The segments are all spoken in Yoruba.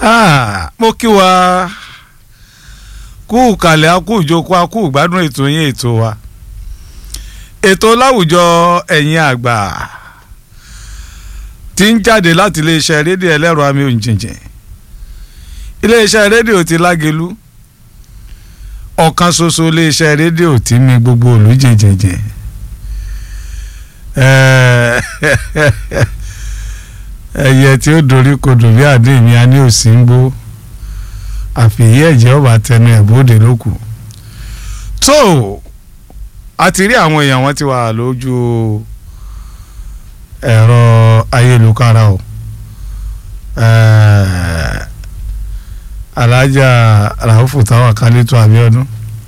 Ah, mo kí wa kú kàlẹ́ akú ìjókòó akú ìgbádùn ètò yín ètò wa ètò láwùjọ ẹ̀yin àgbà tí ń jáde láti iléeṣẹ́ rédíò ẹlẹ́rọ àmì òǹjìnjìn iléeṣẹ́ rédíò ti lágelu ọ̀kan ṣoṣo iléeṣẹ́ rédíò tí mi gbogbo òlú jìnjìnjìn ẹyẹ tí ó dorí kodò bí àdé mi a ní òsì ń gbó àfìyí ẹ̀jẹ̀ ọba tẹnu ẹ̀ bóde lókù tó a ti rí àwọn èèyàn wọn ti wà lójú ẹ̀rọ ayélujára o alájà ràhùfù táwọn kálítọ Abíọ́dún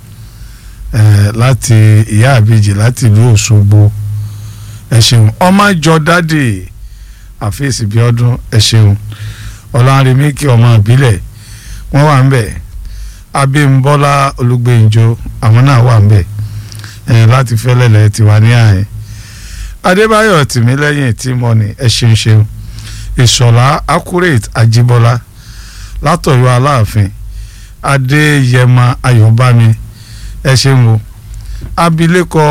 láti ìyá àbíjì láti ìlú Òṣogbo ẹ ṣeun ọmọ jọ dáàdì àfíìsì bí ọdún ẹ ṣeun ọlọ́runrẹ̀míkì ọmọ ìbílẹ̀ wọ́n wà ń bẹ̀ abímbọ́lá olùgbèǹjọ àwọn náà wà ń bẹ̀ ẹ̀ láti fẹ́lẹ́lẹ̀ tiwa ní àyè adébáyọ̀ tìmílẹ́yìn tìmọ́ni ẹ ṣeun ṣeun ìṣọ̀lá accurate ajíbọ́lá látọ̀yọ́ aláàfin adéyẹmọ ayọ̀bámi ẹ ṣeun o abilékọ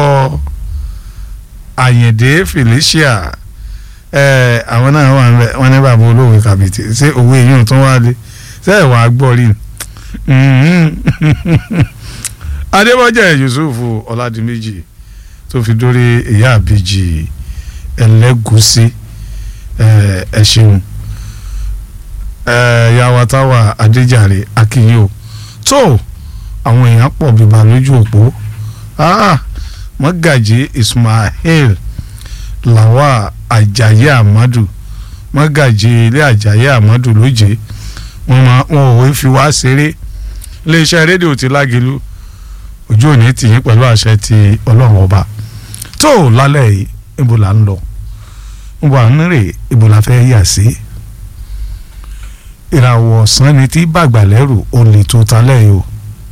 àyìndé felicia ẹ àwọn náà wà níbẹ̀ wọ́n ní bàbá olówó kàbìtì ṣé òwe yìí tó wá dé ṣé ẹ̀ wàá gbọ́ rí adébọ́jà yusuf ọ̀làdìmẹ́jì tó fi dórí ìyá àbíjì ẹlẹ́gùsí ẹ ṣeun yàwá táwà adéjàre akínyó tó àwọn èèyàn pọ̀ bíbá lójú òpó mọ́gàjí ismail làwà àjàyí àmọ́dù mọ́gàjì ilé àjàyí àmọ́dù lóje wọn máa wọn ò fi wá ṣeré iléeṣẹ́ rédíò ti lágelu ojú òní tì yín pẹ̀lú àṣẹ ti ọlọ́run ọba tó lálẹ́ yìí ibo là ń lọ ibo à ń rè ibo la fẹ́ yà sí ìràwọ̀ ọ̀sán ni tí bàgbà lẹ́rù ó lè tó talẹ́ yìí o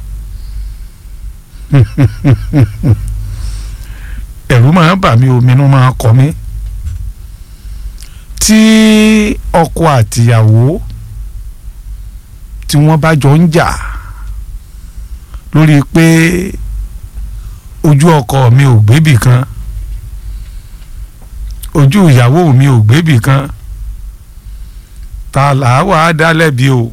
ẹ̀rù máa bà mí ominú máa kọ mí tí ọkọ àtìyàwó tí wọ́n bá jọ ń jà lórí pé ojú ọkọ mi ò gbébì kan ojú ìyàwó mi ò gbébì kan ta làá wà á dá lẹ́bi o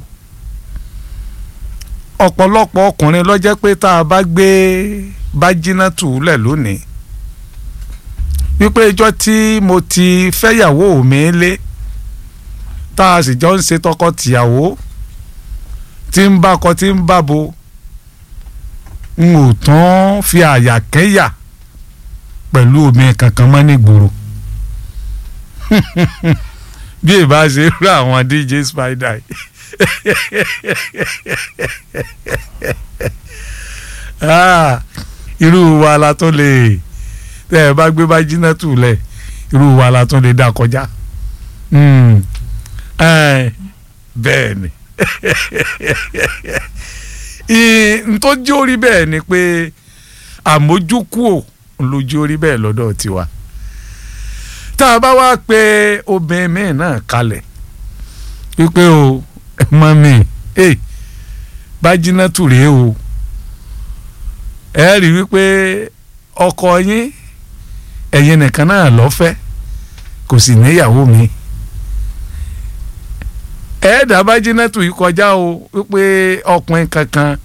ọ̀pọ̀lọpọ̀ ọkùnrin ló jẹ́ pé tá a bá gbé Bájínátù lẹ̀ lónìí wípé ìjọ́ tí mo ti fẹ́yàwó mi lé tá a sì jọ ń ṣe tọkọ-tìyàwó tí ń bá kọ tí ń bá bo n ò tán fi àyà kẹ́yà pẹ̀lú omi kankan mọ́ nígboro bí ìbá ṣe rú àwọn DJ Spider irú wa la tó lè tẹ ẹ bá gbé Bájínátù lẹ irú wa la tún lè dá kọjá bẹ́ẹ̀ ni ntọ́jú orí bẹ́ẹ̀ ni pé àmójúkúò lójú orí bẹ́ẹ̀ lọ́dọ̀ tiwa tá a bá wá pé obìnrin mi náà kalẹ̀ wípé o mọ mi Bájínátù rèé o ẹ rí wípé ọkọ yín ẹ̀yin nìkan náà lọ́fẹ́ kò sì níyàwó mi ẹ̀ẹ́dà Bájínátù yìí kọjá o wípé ọkùnrin kankan